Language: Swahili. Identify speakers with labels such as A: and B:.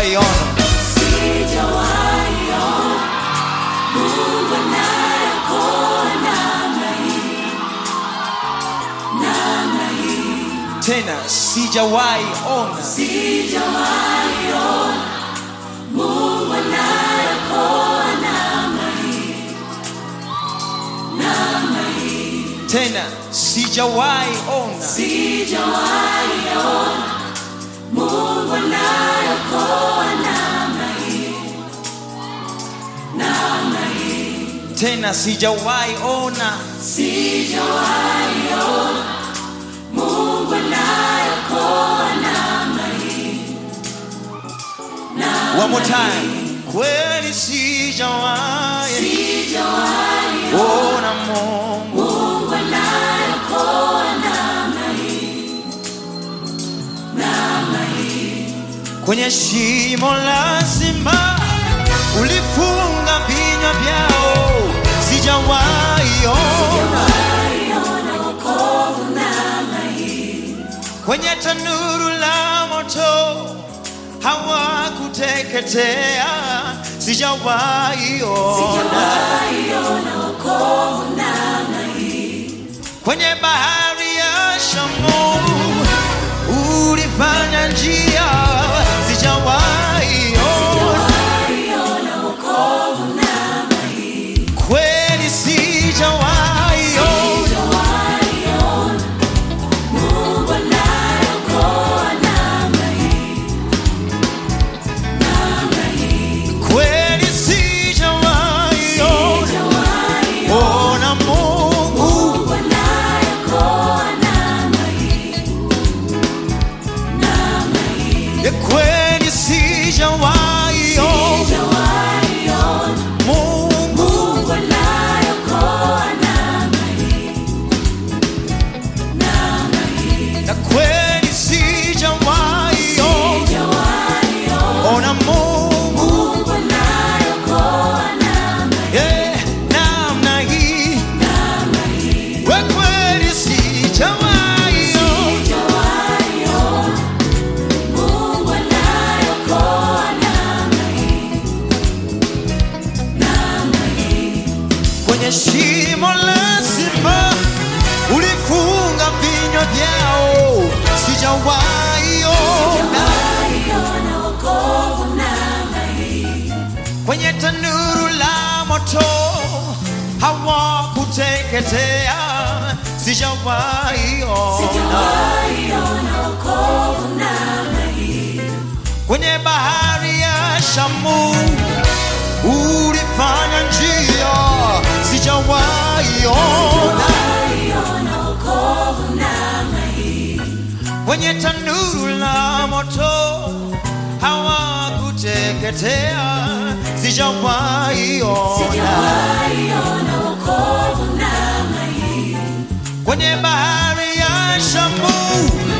A: sijawahi ona
B: Sijawahi ona Mungu anayeokoa namna hii, namna hii.
A: tena sijawahi ona
B: Sijawahi ona Mungu anayeokoa namna hii, namna hii.
A: tena sijawahi ona
B: Sijawahi ona Mungu anayeokoa namna hii, namna hii.
A: tena sijawahi ona
B: Sijawahi ona Mungu anayeokoa namna hii, namna
A: one more time kweli sijawahi
B: Sijawahi
A: ona Mungu
B: Mungu anayeokoa namna hii, namna hii.
A: kwenye shimo la simba ulifunga vinywa vyao sijawahi ona
B: Sijawahi ona wokovu namna hii,
A: kwenye tanuru la moto hawakuteketea sijawahi ona
B: sijawahi ona wokovu namna hii,
A: kwenye bahari ya shamu ulifanya njia sijawahi ona
B: sijawahi ona wokovu namna hii.
A: kweli sijawahi ona
B: Sijawahi ona Mungu anayeokoa namna hii, namna hii.
A: kweli sijawahi ona
B: Sijawahi
A: ona Mungu
B: Mungu anayeokoa namna hii, namna hii.
A: ya kweli sijawahi ona
B: Sijawahi ona
A: Mungu
B: Mungu anayeokoa namna hii, namna hii.
A: na kweli sijawahi ona
B: Sijawahi ona
A: ona Mungu
B: Mungu anayeokoa namna hii,
A: yeah, namna hii
B: namna hii.
A: we kweli sijawahi ona
B: Sijawahi ona Mungu anayeokoa namna hii, namna hii.
A: kwenye shimo la simba ulifunga vinywa vyao sijawahi ona
B: Sijawahi ona wokovu namna hii,
A: kwenye tanuru la moto hawakuteketea sijawahi ona
B: sijawahi ona wokovu namna hii,
A: kwenye bahari ya shamu ulifanya njia sijawahi ona
B: sijawahi ona wokovu namna hii,
A: kwenye tanuru la moto hawakuteketea sijawahi ona
B: sijawahi ona wokovu namna hii,
A: kwenye bahari ya shamu